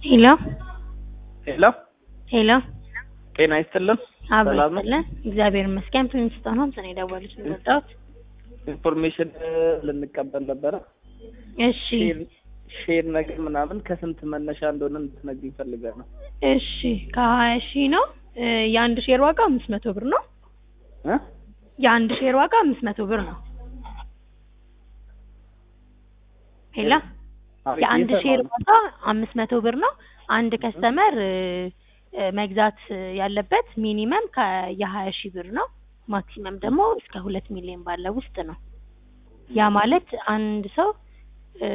ሄሎ ሄሎ ሄሎ ጤና ይስጥልን። አብሮ ሰላም ነው? ይስጥልን። እግዚአብሔር ይመስገን። ፕሪንስቶን ሆምስ ነው የደወሉት የመጣሁት። ኢንፎርሜሽን ልንቀበል ነበረ። እሺ ሼር ሼር ነገር ምናምን ከስንት መነሻ እንደሆነ እንድትነግሪኝ እፈልጋለሁ። እሺ ከሀያ ሺህ ነው እ የአንድ ሼር ዋጋ አምስት መቶ ብር ነው። እ? የአንድ ሼር ዋጋ አምስት መቶ ብር ነው። ሄሎ አቤት፣ የአንድ እየሰማሁ ሼር ነው። ዋጋ አምስት መቶ ብር ነው። አንድ ከስተመር እ እ መግዛት ያለበት ሚኒመም ከየሀያ ሺህ ብር ነው። ማክሲመም ደግሞ እስከ ሁለት ሚሊዮን ባለው ውስጥ ነው። ያ ማለት አንድ ሰው እ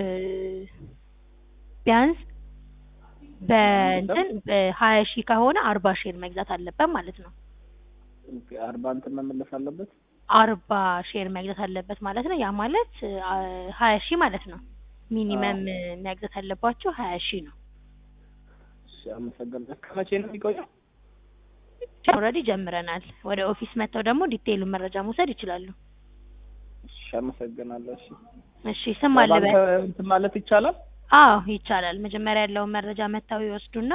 ቢያንስ በእንትን በሀያ ሺህ ከሆነ አርባ ሼር መግዛት አለበት ማለት ነው። አርባ እንትን መመለስ አለበት። አርባ ሼር መግዛት አለበት ማለት ነው። ያ ማለት አ ሀያ ሺህ ማለት ነው። ሚኒመም መግዛት ያለባቸው ሀያ ሺህ ነው። እሺ፣ አመሰግናለሁ። ከመቼ ነው የሚቆየው? ኦልሬዲ ጀምረናል። ወደ ኦፊስ መጥተው ደግሞ ዲቴይሉን መረጃ መውሰድ ይችላሉ። እሺ፣ አመሰግናለሁ። እሺ፣ እሺ ስም አለበት? በባንክ እንትን ማለት ይቻላል? አዎ ይቻላል። መጀመሪያ ያለውን መረጃ መጥተው ይወስዱና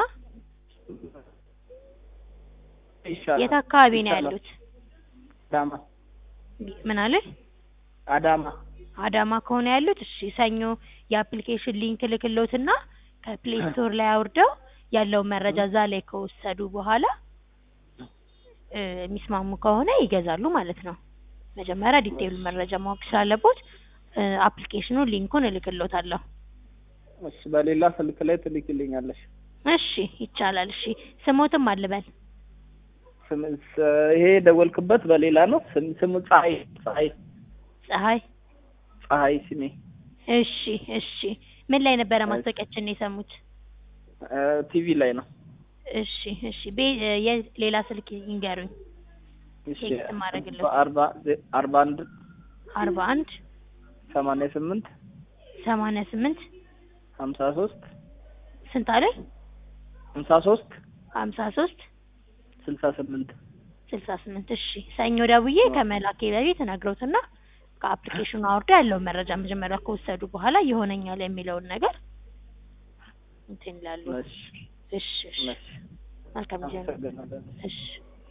ይሻላል። የት አካባቢ ነው ይቻላል። ያሉት? አዳማ ምን አለ? አዳማ። አዳማ ከሆነ ያሉት እሺ፣ ሰኞ የአፕሊኬሽን ሊንክ ልክሎትና ከፕሌይ ስቶር ላይ አውርደው ያለውን መረጃ እዛ ላይ ከወሰዱ በኋላ እ የሚስማሙ ከሆነ ይገዛሉ ማለት ነው። መጀመሪያ ዲቴይሉ መረጃ ማወቅ ስላለቦት እ አፕሊኬሽኑን ሊንኩን እልክሎታለሁ። እሺ፣ በሌላ ስልክ ላይ ትልክልኛለሽ። እሺ ይቻላል። እሺ ስሞትም አልበል ስም ስ- ይሄ የደወልክበት በሌላ ነው። ስም ስሙ ፀሐይ ፀሐይ ፀሐይ። ፀሐይ ስሜ እሺ እሺ። ምን ላይ ነበረ ማስታወቂያችን የሰሙት? እ ቲቪ ላይ ነው። እሺ እሺ። ቤ እ የሌላ ስልክ ይንገሩኝ። እሺ ቴክስት ማድረግልህ። በአርባ ዜ- አርባ አንድ አርባ አንድ ሰማንያ ስምንት ሰማንያ ስምንት ሀምሳ ሶስት ስንት አለኝ? ሀምሳ ሶስት ሀምሳ ሶስት ስልሳ ስምንት ስልሳ ስምንት እሺ። ሰኞ ደውዬ ከመላኬ በፊት ነግረውትና ከአፕሊኬሽኑ አውርዶ ያለውን መረጃ መጀመሪያ ከወሰዱ በኋላ ይሆነኛል የሚለውን ነገር እንትን ይላሉ። እሺ እሺ እሺ። እሺ መልካም ጊዜ ነው። አመሰግናለሁ። እሺ